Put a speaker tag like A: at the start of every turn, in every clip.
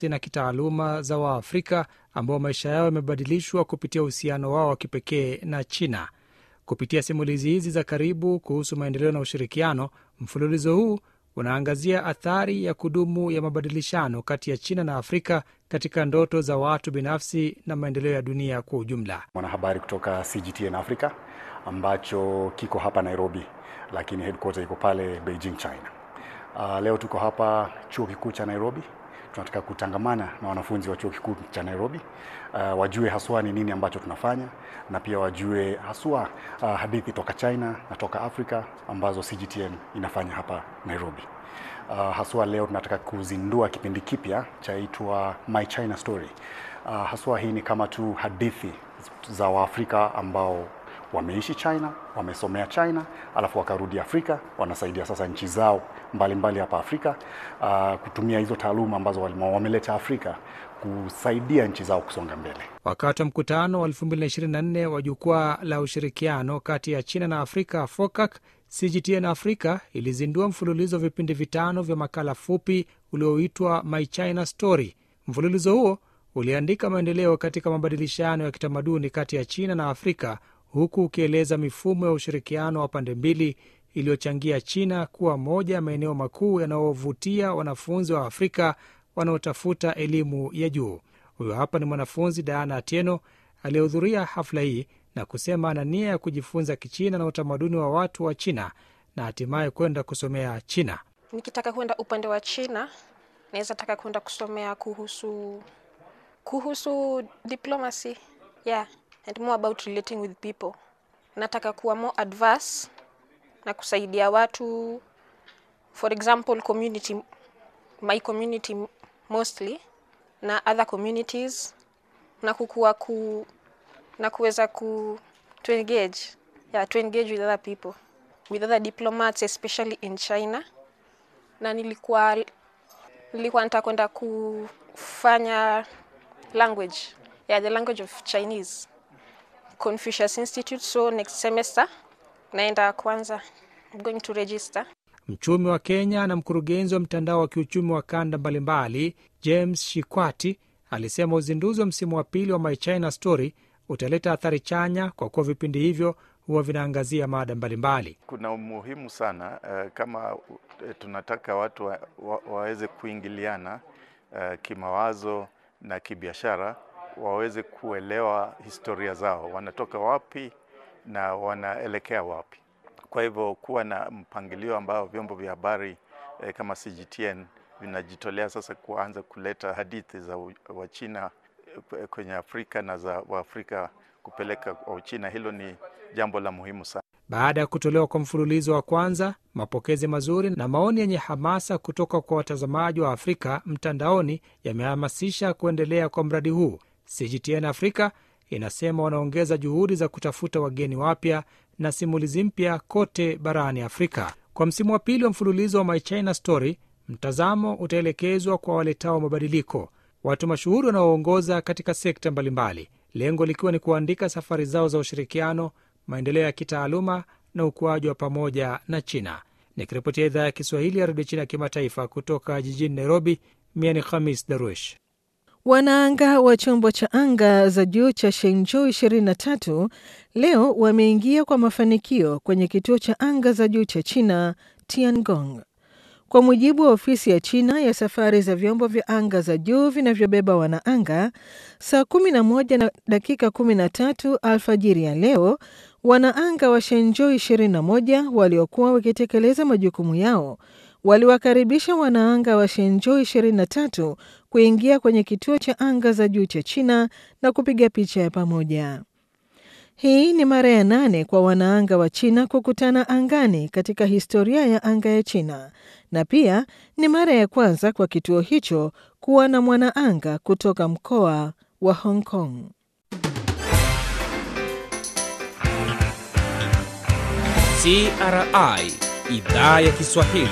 A: na kitaaluma za Waafrika ambao maisha yao yamebadilishwa kupitia uhusiano wao wa kipekee na China. Kupitia simulizi hizi za karibu kuhusu maendeleo na ushirikiano, mfululizo huu unaangazia athari ya kudumu ya mabadilishano kati ya China na Afrika katika ndoto za watu binafsi na maendeleo ya dunia kwa ujumla.
B: Mwanahabari kutoka CGTN Africa ambacho kiko hapa Nairobi, lakini headquarter iko pale Beijing, China. Uh, leo tuko hapa chuo kikuu cha Nairobi. Tunataka kutangamana na wanafunzi wa chuo kikuu cha Nairobi uh, wajue haswa ni nini ambacho tunafanya na pia wajue haswa uh, hadithi toka China na toka Afrika ambazo CGTN inafanya hapa Nairobi. Uh, haswa leo tunataka kuzindua kipindi kipya chaitwa My China Story. Uh, haswa hii ni kama tu hadithi za Waafrika ambao wameishi China, wamesomea China, alafu wakarudi Afrika, wanasaidia sasa nchi zao mbalimbali mbali hapa Afrika uh, kutumia hizo taaluma ambazo wameleta Afrika kusaidia nchi zao kusonga mbele.
A: Wakati wa mkutano wa 2024 wa jukwaa la ushirikiano kati ya China na Afrika FOCAC, CGTN Africa ilizindua mfululizo wa vipindi vitano vya makala fupi ulioitwa My China Story. Mfululizo huo uliandika maendeleo katika mabadilishano ya kitamaduni kati ya China na Afrika huku ukieleza mifumo ya ushirikiano wa pande mbili iliyochangia China kuwa moja ya maeneo makuu yanayovutia wanafunzi wa Afrika wanaotafuta elimu ya juu. Huyo hapa ni mwanafunzi Diana Atieno aliyehudhuria hafla hii na kusema ana nia ya kujifunza Kichina na utamaduni wa watu wa China na hatimaye kwenda kusomea China.
C: Nikitaka kwenda upande wa China, naweza taka kwenda kusomea kuhusu kuhusu diplomacy yeah and more about relating with people. Nataka kuwa more adverse na kusaidia watu, for example community, my community mostly na other communities na kukua ku na kuweza ku to engage yeah, to engage with other people with other diplomats especially in China, na nilikuwa nilikuwa nataka kwenda kufanya language yeah, the language of Chinese Confucius Institute. So next semester naenda kwanza, I'm going to register.
A: Mchumi wa Kenya na mkurugenzi wa mtandao wa kiuchumi wa kanda mbalimbali James Shikwati alisema uzinduzi wa msimu wa pili wa My China Story utaleta athari chanya kwa kuwa vipindi hivyo huwa vinaangazia mada mbalimbali.
D: Kuna umuhimu sana uh, kama uh, tunataka watu wa, wa, waweze kuingiliana uh, kimawazo na kibiashara waweze kuelewa historia zao, wanatoka wapi na wanaelekea wapi. Kwa hivyo kuwa na mpangilio ambao vyombo vya habari eh, kama CGTN vinajitolea sasa kuanza kuleta hadithi za Wachina kwenye Afrika na za Waafrika kupeleka kwa Uchina, hilo ni jambo la muhimu sana.
A: Baada ya kutolewa kwa mfululizo wa kwanza, mapokezi mazuri na maoni yenye hamasa kutoka kwa watazamaji wa Afrika mtandaoni yamehamasisha kuendelea kwa mradi huu. CGTN Afrika inasema wanaongeza juhudi za kutafuta wageni wapya na simulizi mpya kote barani Afrika. Kwa msimu wa pili wa mfululizo wa My China Story, mtazamo utaelekezwa kwa waletao mabadiliko, watu mashuhuri wanaoongoza katika sekta mbalimbali, lengo likiwa ni kuandika safari zao za ushirikiano, maendeleo ya kitaaluma na ukuaji wa pamoja na China. Nikiripotia idhaa ya Kiswahili ya redio China ya kimataifa kutoka jijini Nairobi, mia ni Khamis Daruesh.
E: Wanaanga wa chombo cha anga za juu cha Shenzhou 23 leo wameingia kwa mafanikio kwenye kituo cha anga za juu cha China Tiangong. Kwa mujibu wa ofisi ya China ya safari za vyombo vya anga za juu vinavyobeba wanaanga, saa 11 na dakika 13 alfajiri ya leo, wanaanga wa Shenzhou 21 waliokuwa wakitekeleza majukumu yao waliwakaribisha wanaanga wa Shenzhou 23 kuingia kwenye kituo cha anga za juu cha China na kupiga picha ya pamoja. Hii ni mara ya nane kwa wanaanga wa China kukutana angani katika historia ya anga ya China na pia ni mara ya kwanza kwa kituo hicho kuwa na mwanaanga kutoka mkoa wa Hong Kong.
F: CRI Idhaa ya Kiswahili.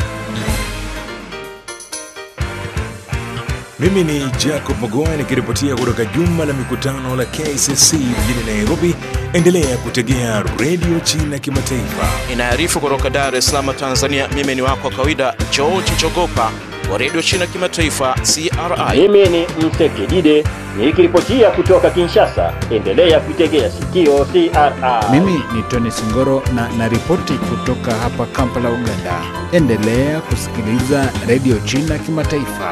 G: Mimi ni Jacob Magoa nikiripotia kutoka jumba la mikutano la KCC mjini Nairobi. Endelea kutegea redio China Kimataifa.
H: Inaarifu kutoka Dar es Salaam, Tanzania. Mimi ni wako wa kawaida George Chogopa
F: wa redio China kimataifa CRI.
H: Mimi ni Msekidide nikiripotia kutoka Kinshasa. Endelea kuitegea sikio CRI.
I: Mimi ni Tony Singoro na naripoti kutoka hapa Kampala, Uganda. Endelea kusikiliza redio China kimataifa.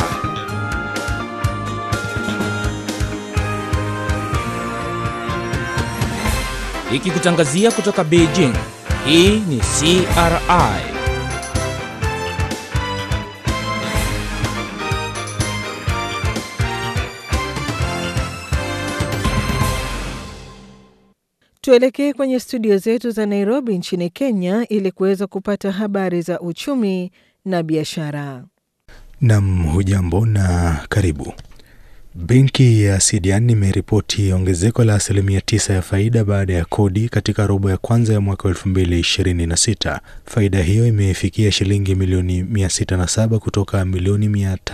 F: Ikikutangazia kutoka Beijing. Hii ni CRI.
E: Tuelekee kwenye studio zetu za Nairobi nchini Kenya ili kuweza kupata habari za uchumi na biashara.
J: Nam, hujambo na karibu. Benki ya CDN imeripoti ongezeko la asilimia tisa ya faida baada ya kodi katika robo ya kwanza ya mwaka 2026. Faida hiyo imefikia shilingi milioni 607 kutoka milioni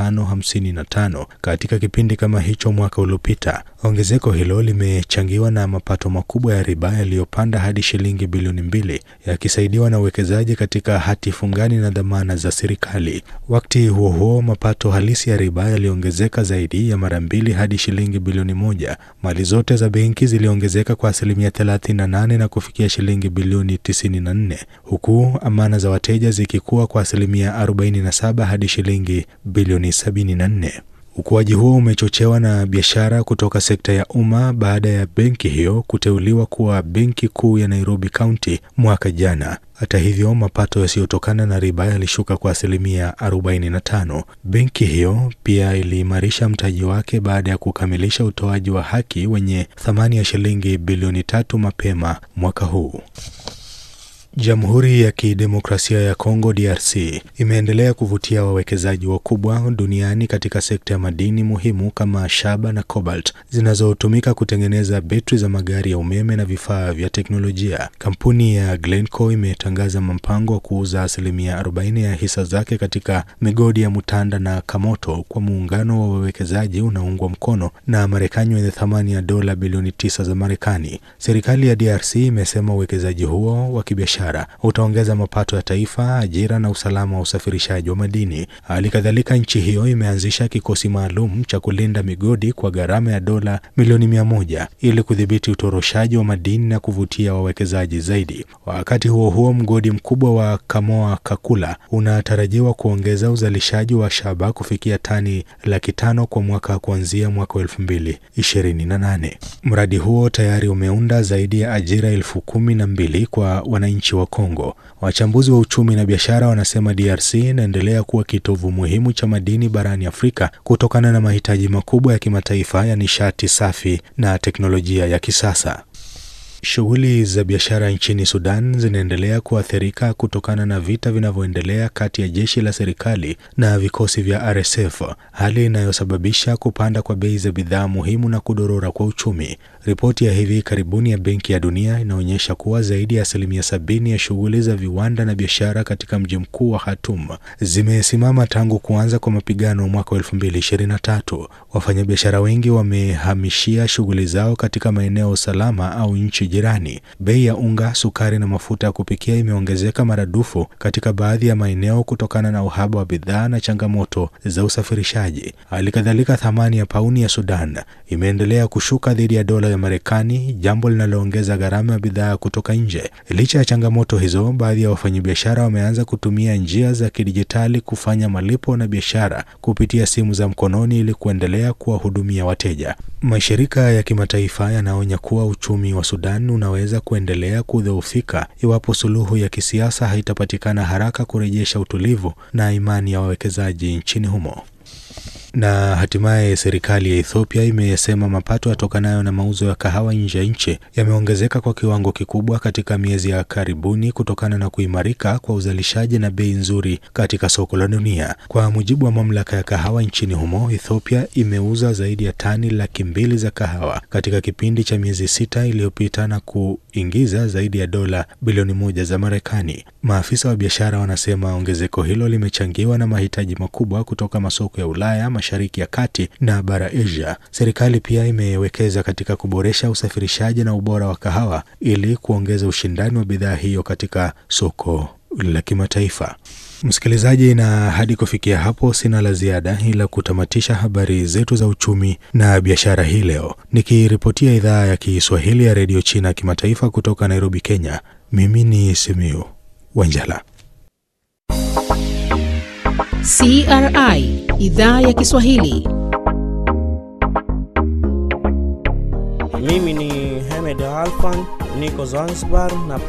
J: 555 katika kipindi kama hicho mwaka uliopita. Ongezeko hilo limechangiwa na mapato makubwa ya riba yaliyopanda hadi shilingi bilioni mbili yakisaidiwa na uwekezaji katika hati fungani na dhamana za serikali. Wakati huo huo, mapato halisi ya riba yaliongezeka zaidi ya mara mbili hadi shilingi bilioni moja. Mali zote za benki ziliongezeka kwa asilimia 38 na kufikia shilingi bilioni 94 huku amana za wateja zikikuwa kwa asilimia 47 hadi shilingi bilioni 74. Ukuaji huo umechochewa na biashara kutoka sekta ya umma baada ya benki hiyo kuteuliwa kuwa benki kuu ya Nairobi County mwaka jana. Hata hivyo, mapato yasiyotokana na riba yalishuka kwa asilimia 45. Benki hiyo pia iliimarisha mtaji wake baada ya kukamilisha utoaji wa haki wenye thamani ya shilingi bilioni tatu mapema mwaka huu. Jamhuri ya Kidemokrasia ya Kongo DRC imeendelea kuvutia wawekezaji wakubwa duniani katika sekta ya madini muhimu kama shaba na cobalt zinazotumika kutengeneza betri za magari ya umeme na vifaa vya teknolojia. Kampuni ya Glencore imetangaza mpango wa kuuza asilimia 40 ya hisa zake katika migodi ya Mutanda na Kamoto kwa muungano wa wawekezaji unaoungwa mkono na Marekani wenye thamani ya dola bilioni tisa za Marekani. Serikali ya DRC imesema uwekezaji huo wa kibiashara utaongeza mapato ya taifa, ajira na usalama wa usafirishaji wa madini. Hali kadhalika, nchi hiyo imeanzisha kikosi maalum cha kulinda migodi kwa gharama ya dola milioni mia moja ili kudhibiti utoroshaji wa madini na kuvutia wawekezaji zaidi. Wakati huo huo, mgodi mkubwa wa Kamoa Kakula unatarajiwa kuongeza uzalishaji wa shaba kufikia tani laki tano kwa mwaka kuanzia mwaka wa elfu mbili ishirini na nane. Mradi huo tayari umeunda zaidi ya ajira elfu kumi na mbili kwa wananchi wa Kongo. Wachambuzi wa uchumi na biashara wanasema DRC inaendelea kuwa kitovu muhimu cha madini barani Afrika kutokana na mahitaji makubwa ya kimataifa ya nishati safi na teknolojia ya kisasa. Shughuli za biashara nchini Sudan zinaendelea kuathirika kutokana na vita vinavyoendelea kati ya jeshi la serikali na vikosi vya RSF, hali inayosababisha kupanda kwa bei za bidhaa muhimu na kudorora kwa uchumi. Ripoti ya hivi karibuni ya Benki ya Dunia inaonyesha kuwa zaidi ya asilimia sabini ya shughuli za viwanda na biashara katika mji mkuu wa Khartoum zimesimama tangu kuanza kwa mapigano mwaka wa 2023. Wafanyabiashara wengi wamehamishia shughuli zao katika maeneo salama au nchi jirani. Bei ya unga, sukari na mafuta ya kupikia imeongezeka maradufu katika baadhi ya maeneo kutokana na uhaba wa bidhaa na changamoto za usafirishaji. Hali kadhalika, thamani ya pauni ya Sudan imeendelea kushuka dhidi ya dola ya Marekani, jambo linaloongeza gharama ya bidhaa kutoka nje. Licha ya changamoto hizo, baadhi ya wafanyabiashara wameanza kutumia njia za kidijitali kufanya malipo na biashara kupitia simu za mkononi ili kuendelea kuwahudumia wateja. Mashirika ya kimataifa yanaonya kuwa uchumi wa Sudan unaweza kuendelea kudhoofika iwapo suluhu ya kisiasa haitapatikana haraka kurejesha utulivu na imani ya wawekezaji nchini humo. Na hatimaye serikali ya Ethiopia imesema mapato yatokanayo na mauzo ya kahawa nje ya nchi yameongezeka kwa kiwango kikubwa katika miezi ya karibuni kutokana na kuimarika kwa uzalishaji na bei nzuri katika soko la dunia. Kwa mujibu wa mamlaka ya kahawa nchini humo, Ethiopia imeuza zaidi ya tani laki mbili za kahawa katika kipindi cha miezi sita iliyopita na kuingiza zaidi ya dola bilioni moja za Marekani. Maafisa wa biashara wanasema ongezeko hilo limechangiwa na mahitaji makubwa kutoka masoko ya Ulaya, Mashariki ya Kati na bara Asia. Serikali pia imewekeza katika kuboresha usafirishaji na ubora wa kahawa ili kuongeza ushindani wa bidhaa hiyo katika soko la kimataifa. Msikilizaji, na hadi kufikia hapo sina la ziada, ila kutamatisha habari zetu za uchumi na biashara hii leo, nikiripotia idhaa ya Kiswahili ya redio China kimataifa kutoka Nairobi, Kenya. Mimi ni Simiu Wanjala.
K: CRI idhaa ya Kiswahili.
L: Mimi ni Hamed Alfan, niko Zanzibar na